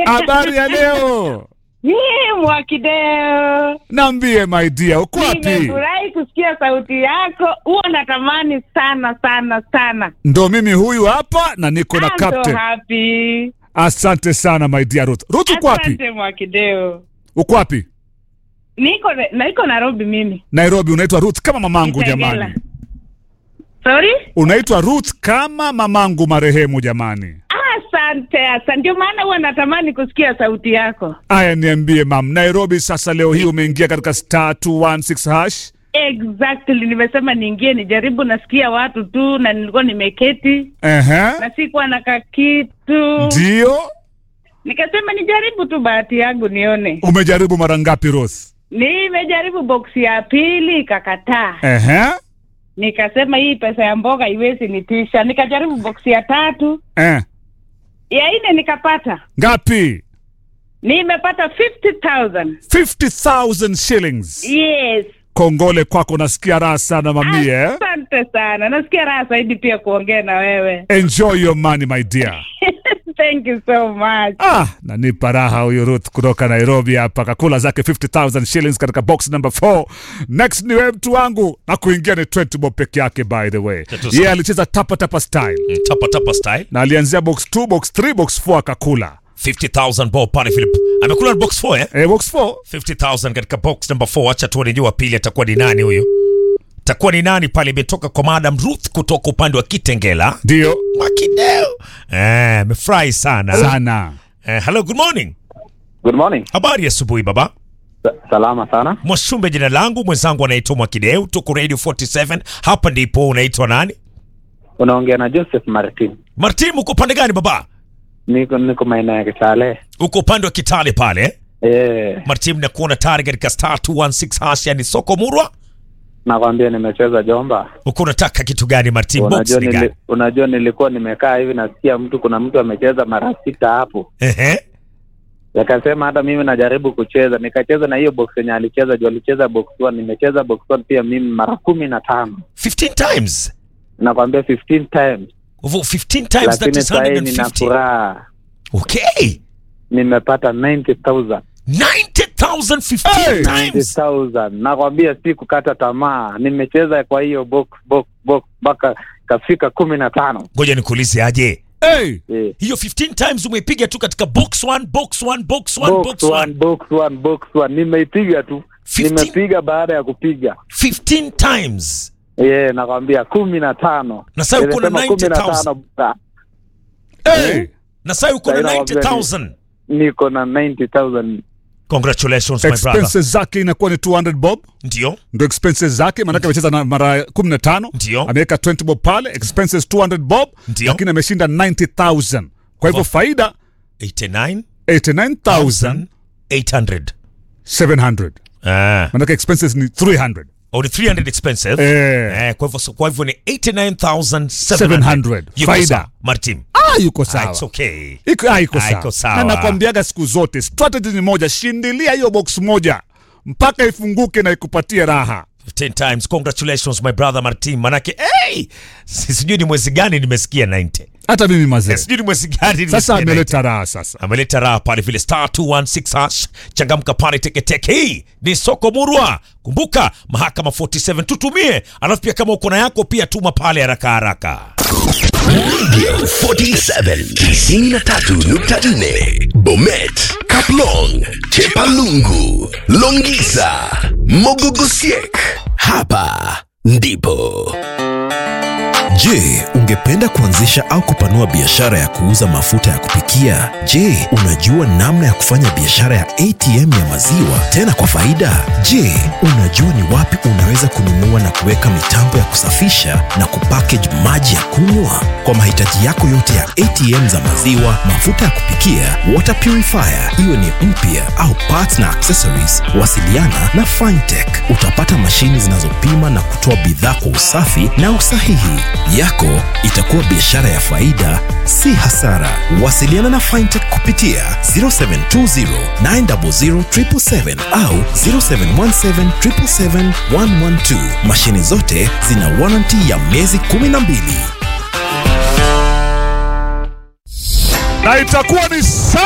Habari ya leo? Mimi Mwakideo, Naambie my dear, uko wapi? nimefurahi kusikia sauti yako. Huwa natamani sana sana sana. Ndo mimi huyu hapa na niko na I'm so captain. happy. Asante sana my dear Ruth. Ruth uko wapi? Asante Mwakideo. Uko wapi? Niko na niko Nairobi mimi. Nairobi. Unaitwa Ruth kama mamangu Kitengela. jamani. Sorry? Unaitwa Ruth kama mamangu marehemu jamani. Asante, asante. Ndio maana huwa natamani kusikia sauti yako. Aya, niambie mam, Nairobi sasa leo hii umeingia katika star 216 hash. Exactly, nimesema niingie nijaribu, nasikia watu tu na nilikuwa nimeketi Ehe. na sikuwa na kakitu, Ndio. nikasema nijaribu tu bahati yangu nione. Umejaribu mara ngapi Ruth? Nimejaribu boksi ya pili ikakataa, Ehe. nikasema hii pesa ya mboga iwezi nitisha. Nikajaribu boksi ya tatu, Eh. ya nne nikapata, Ngapi? nimepata 50,000 50,000 shillings. yes. Kongole kwako, nasikia raha sana mami eh? Asante sana, nasikia raha zaidi pia kuongea na wewe. Enjoy your money my dear. Thank you so much. Ah, nanipa raha huyu Ruth kutoka Nairobi hapa kakula zake 50,000 shillings katika box number 4. Next ni wewe mtu wangu na kuingia ni 20 bob peke yake by the way. Tatu Yeye alicheza tapa tapa style Mm, tapa tapa style na alianzia box 2, box 3, box 4 akakula. 50000 bob pale Philip amekula box 4 eh Eh, box 4 50000 katika box number 4 acha tuone jua pili atakuwa ni nani huyu atakuwa ni nani pale imetoka kwa Madam Ruth kutoka upande wa Kitengela ndio Makideo eh amefurahi sana sana. eh, hello good morning Good morning. habari ya asubuhi baba Sa- salama sana. Mwashumbe jina langu mwenzangu anaitwa Mwakideu tuko Radio 47 hapa ndipo unaitwa nani Unaongea na Joseph Martin. Martin uko upande gani baba Niko niko maeneo ya Kitale. uko upande wa Kitale pale eh? Eh, Martin nakuona tayari katika star 216 hash yani soko murwa nakwambia nimecheza Jomba. uko unataka kitu gani Martin box Unajua, ni gani nili, unajua nilikuwa nimekaa hivi nasikia mtu kuna mtu amecheza mara sita hapo. ehe Nikasema hata mimi najaribu kucheza. Nikacheza na hiyo box yenye alicheza juu alicheza box 1, nimecheza box 1 pia mimi mara kumi na tano. 15 times Nakwambia 15 times. Over 15 times that Lakini is sasa hii nina 150 furaha. okay Nimepata 90,000. 90000 15 Hey! times 90,000. Nakwambia si kukata tamaa. Nimecheza kwa hiyo box box box mpaka kafika kumi na tano. ngoja nikuulize aje Hey, Eh. hiyo 15 times umeipiga tu katika box 1 box 1 box 1 Box box one, 1 box one, box one. Nimeipiga tu, 15 nimepiga baada ya kupiga 15 times yeah, nakwambia kumi na tano Na sasa uko na Nimesema kumi na 90,000. tano bra. hey. na sasa uko na Saina wambia 90000 niko na 90,000 congratulations my brother Expenses zake inakuwa ni 200 bob. ndio Ndio expenses zake maanake amecheza na mara 15. Ndio. Ameweka 20 bob pale, expenses 200 bob, Ndio. lakini ameshinda 90,000. Kwa hivyo Wow. faida 89800 89,700. ah Maanake expenses ni 300. or 300 expensive Eh. eh kwa hivyo kwa hivyo ni 89700 700. Yuko Faida. sawa, Martin Ah, yuko ah, sawa. it's okay Iko, ah, iko Ah, sawa. iko sawa. Na nakwambiaga siku zote strategy ni moja, shindilia hiyo box moja mpaka ifunguke na ikupatie raha. 15 times congratulations my brother Martin manake hey si- sijui ni mwezi gani nimesikia 90 Hata mimi mazee. Eh, sijui ni mwezi gani nimesikia Sasa 90. ameleta raha sasa. ameleta raha pale vile star 216 hash changamka pale teketeke hii ni soko murwa kumbuka mahakama 47 tutumie alafu pia kama uko na yako pia tuma pale haraka haraka 47 93.4 Bomet, Kaplong, Chepalungu, Longisa, Mogogosiek. Hapa ndipo Je, ungependa kuanzisha au kupanua biashara ya kuuza mafuta ya kupikia? Je, unajua namna ya kufanya biashara ya ATM ya maziwa tena kwa faida? Je, unajua ni wapi unaweza kununua na kuweka mitambo ya kusafisha na kupackage maji ya kunywa? Kwa mahitaji yako yote ya ATM za maziwa, mafuta ya kupikia, water purifier, iwe ni mpya au parts na accessories, wasiliana na Fintech. Utapata mashini zinazopima na kutoa bidhaa kwa usafi na usahihi. Yako itakuwa biashara ya faida, si hasara. Wasiliana na Fintech kupitia 0720 900 777 au 0717 777 112. Mashini zote zina warranty ya miezi 12. Na itakuwa ni